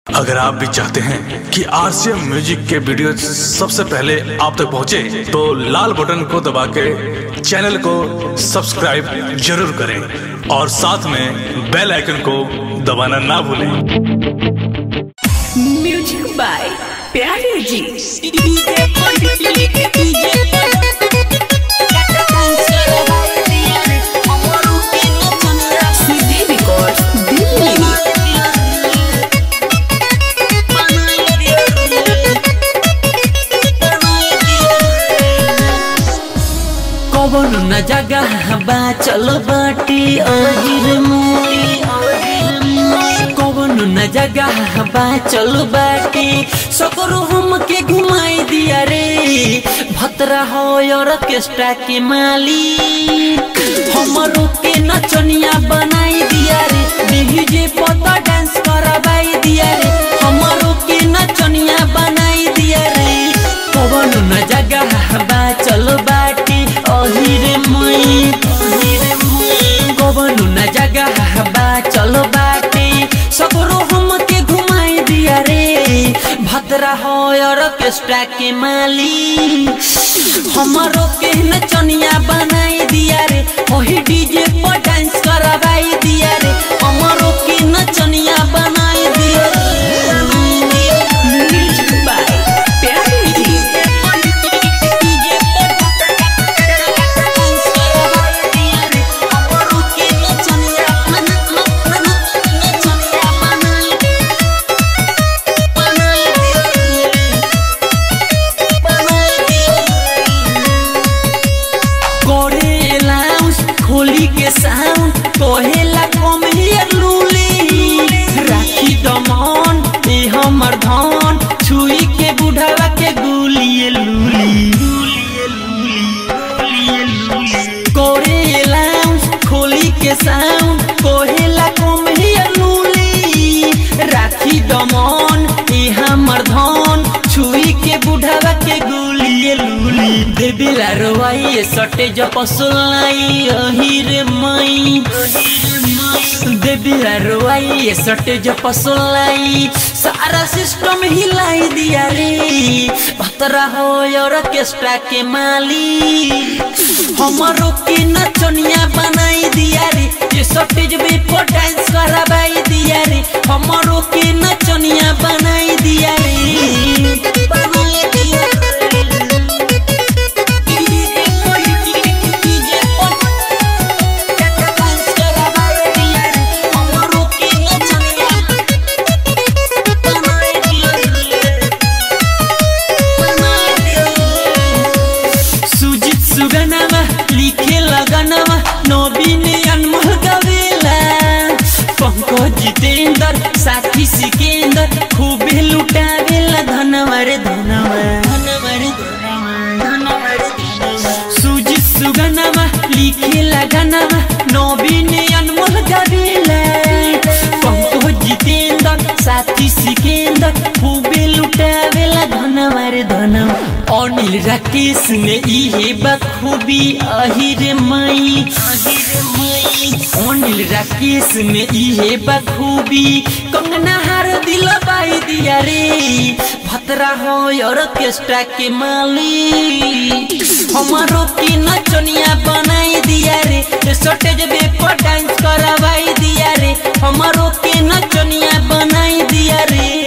अगर आप भी चाहते हैं कि आरसीएम म्यूजिक के वीडियो सबसे पहले आप तक पहुंचे, तो लाल बटन को दबा के चैनल को सब्सक्राइब जरूर करें और साथ में बेल आइकन को दबाना ना भूलें म्यूजिक बाय प्यारे जी सीधी रिकॉर्ड दिल्ली कवन न जगह बा चलो बाटी अहिर मोरी कवन न जगह बा चलो बाटी सकरो हम के घुमाई दिया रे भतरा हो ऑर्केस्ट्रा के मालिक हमरो के नचनिया बनाई दिया रे डीजे पता डांस करवाई दिया रे हमरो के नचनिया बनाई दिया रे कवन न जगह बा चलो बाटी अहिरे मई कवन न जगह बा चलो बाटी सकरो हम के घुमाई दिया रे भद्रा हो ऑर्केस्ट्रा के मालिक हमरो के नचनिया बनाई दिया रे ओही डीजे पर डांस करवाई दिया रे हमरो के नचनिया बनाई दिया म्यूजिक बाय प्यारे जी करे लाउंस खोली के साउंड कहेला कम हियर लूली राखी दमन ए हमर धन छुई के बुढ़ावा के गुलिए लूली करे लाउंस खोली के साउंड कहेला कम हियर लूली राखी दमन ए हमर धन छुई के बुढ़ावा के गुलिए लूली देबिला रोवाई सटे जपसुलाई अहिर मई देबिला रोवाई सटे जपसुलाई सारा सिस्टम हिलाई दिया रे भतरा हो ऑर्केस्ट्रा के मालिक हमरो के नचनिया बनाई दिया रे ये सटेज पे पर डांस करवाई दिया रे हमरो के नचनिया बनाई दिया रे बनाई दिया सुजित सुगनामा लिखे लगनामा नवीन अनमोल गवेला पंकज जितेंद्र साथी सिकेंद्र खूबे लुटावेला धनवर धनवर सुजित सुगनामा लिखे लगनामा नवीन अनमोल गवेला पंकज जितेंद्र साथी सिकेंद्र खूबे लुटावेला धनवर धनवर अनिल राकेश ने इहे बखूबी अहिर मई अनिल राकेश ने इहे बखूबी कंगना हार दिल बाई दिया रे भतरा हो ऑर्केस्ट्रा के मालिक हमारो की नचनिया बनाई दिया रे सटेज बे पर डांस करवाई दिया रे हमारो के नचनिया बनाई दिया रे